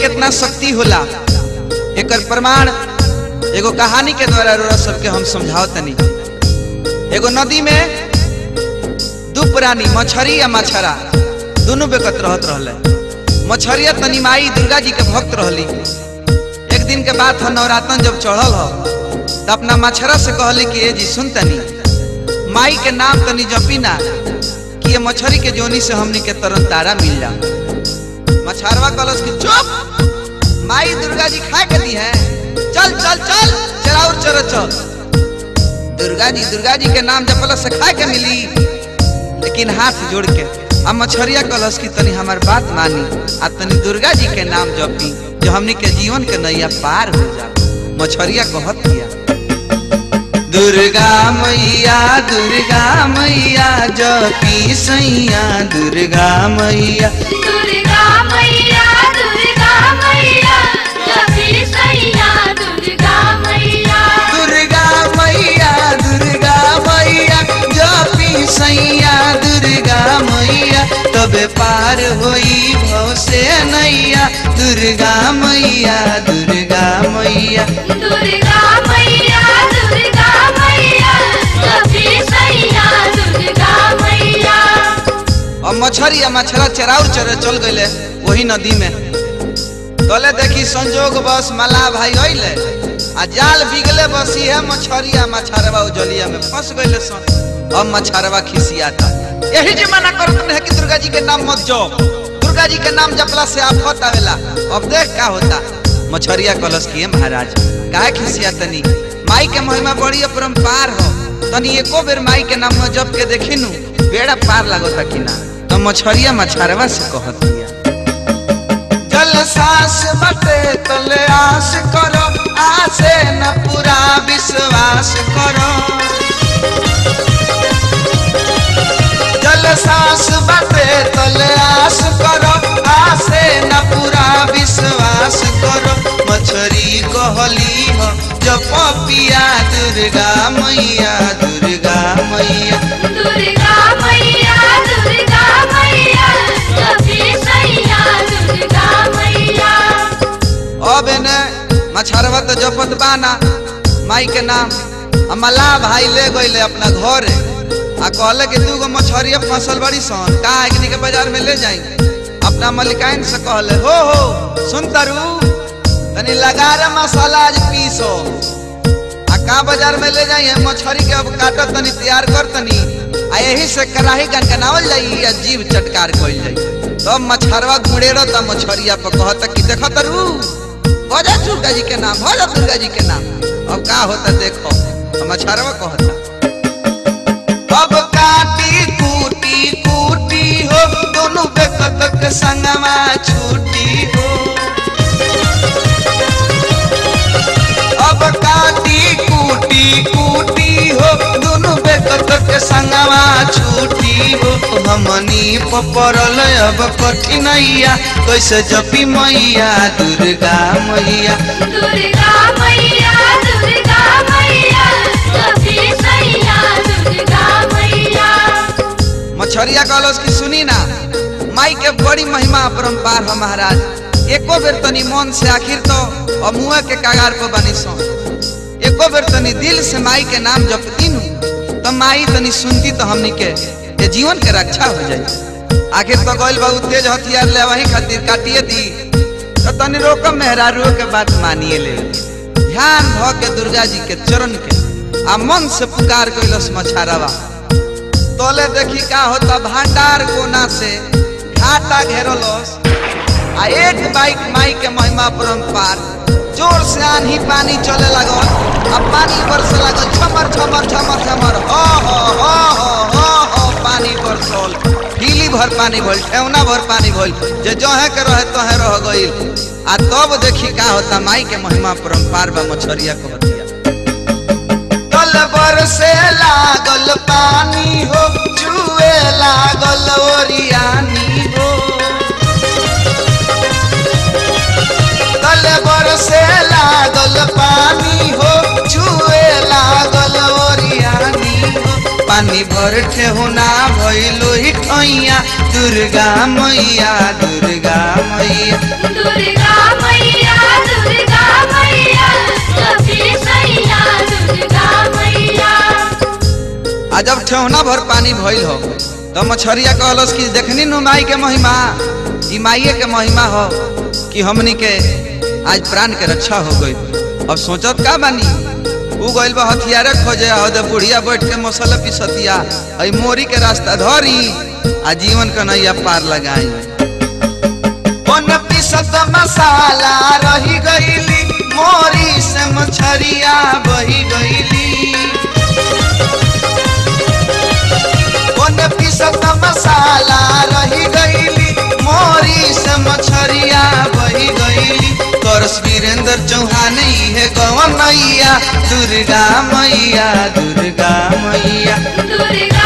कितना शक्ति होला एकर प्रमाण एगो कहानी के द्वारा रोरा सबके हम समझाओ तनी एगो नदी में दू प्राणी मछरी या मछरा दोनों बेकत रहत रहले मछरिया तनी माई दुर्गा जी के भक्त रहली एक दिन के बाद ह नवरातन जब चढ़ल हो तो अपना मछरा से कहली कि ए जी सुन तनी माई के नाम तनी जपी ना कि ये मछरी के जोनी से हमनी के तरन तारा मिल जा मछरवा कलश की चुप माई दुर्गा जी खा के दी है चल चल चल चराउर चर चल दुर्गा जी दुर्गा जी के नाम जपल से खा के मिली लेकिन हाथ जोड़ के अब मछरिया कलश की तनी हमार बात मानी आ तनी दुर्गा जी के नाम जपी जो हमनी के जीवन के नैया पार हो जा मछरिया कहत किया दुर्गा मैया दुर्गा मैया जपी सैया दुर्गा मैया दुर्गा मैया दुर्गा मैया जपी सैया दुर्गा मैया दुर्गा मैया दुर्गा मैया जपी सैया दुर्गा मैया तबे पार होई भव से नैया दुर्गा मैया दुर्गा मैया दुर्गा मैया दुर्गा मैया जपी सैया दुर्गा मैया और मछरी या मछरा चराउ चरे चल गए वही नदी में तले देखी संजोग बस मल्लाह भाई अइले आ जाल बिगले बस इहे मछरिया मछरवा उजलिया में फंस गइले सन अब मछरवा खिसियाता यही जे मना करत रहे कि दुर्गा जी के नाम मत जप दुर्गा जी के नाम जपला से आफत आवेला अब देख का होता मछरिया कलश किए महाराज काहे खिसिया तनी माई के महिमा बड़ी अपरंपार हो तनी एको बेर माई के नाम में जप के देखी नु बेड़ा पार लागता कि ना तो मछरिया मछरवा से कहत दिया जल सास बटे तले आस करो आसे न पूरा विश्वास करो जल सास बटे तले आस करो आसे न पूरा विश्वास करो मछरी कहली हो जप पिया दुर्गा मैया दुर्गा मैया दुर्गा मैया दुर्गा मैया जपी सैया दुर्गा मैया अब एने मछरवा तो जपत बाना माई के नाम आ मल्लाह भाई ले गईले अपना घरे आ कहले कि दूगो मछरिया फसल बड़ी सन का एकनी के बाजार में ले जाई अपना मलिकाइन से कहले हो हो सुन तारू तनी लगारे मसाला आज पीसो आ का बाजार में ले जाई है मछरी के अब काटत तनी तैयार कर तनी आ यही से कराही गनगनावल जाई या जीव चटकार कइल जाई तब मछरवा गुड़ेरो त मछरिया पर कहत कि देख तरू भजा दुर्गा जी के नाम भजा दुर्गा जी के नाम अब का होता देखो हम मछरवा कहता अब काटी कूटी कूटी हो दोनों बेकत के संगमा छूटी हो अब काटी कूटी कूटी हो दोनों बेकत के संगमा छूटी हो हमनी पपरल अब कठिनैया कैसे जपी मैया दुर्गा मैया दुर्गा मैया दुर्गा मैया जपी सैया दुर्गा मैया मछरिया कहलस कि सुनी ना माई के बड़ी महिमा अपरंपार हो महाराज एको बेर तनी मन से आखिर तो अमुआ के कागार पर बनी सो एको बेर तनी दिल से माई के नाम जपती नु तो माई तनी सुनती तो हमनी के ये जीवन के रक्षा हो जाई आखिर तो गइल बहुत तेज हथियार ले वही खातिर काटिए दी तो तनी रोकम मेहरारू के बात मानिए ले ध्यान भ के दुर्गा जी के चरण के आ मन से पुकार कैलस मछारावा तोले देखी का होता भंडार कोना से घाटा घेरलस आ एक बाइक माई के महिमा परम्पार जोर से आंधी पानी चले लगल आ पानी बरसे लगल छमर छमर छमर छमर हो हो हो हो हो हो पानी बरसल ढीली भर पानी भइल ठेवना भर पानी भइल जे जहे के रहे तहे रह गइल आ तब देखी का होता माई के महिमा परम्पार बा मछरिया कहतिया तल बरसे लागल पानी हो जुए लागल ओरियानी हो तल बरसे लागल पानी हो जुए लागल ओरियानी हो पानी भर ठेहुना भइलो ही ठैया दुर्गा मैया दुर्गा मैया दुर्गा जब ठेहुना भर पानी भइल हो तो मछरिया कहलस कि देखनी नु माई के महिमा ई माइये के महिमा हो कि हमनी के आज प्राण के रक्षा हो गई अब सोचत का बानी उ गइल बा हथियारे खोजे हो दे बुढ़िया बैठ के मसाला पिसतिया आई मोरी के रास्ता धरी आ जीवन का नैया पार लगाई कौन पिसत मसाला रही गईली मोरी से मछरिया बही गईली कौन पिसत मसाला रही गईली मोरी से मछरिया बही गईली करस वीरेंद्र चौहान है गवन मैया दुर्गा मैया दुर्गा मैया दुर्गा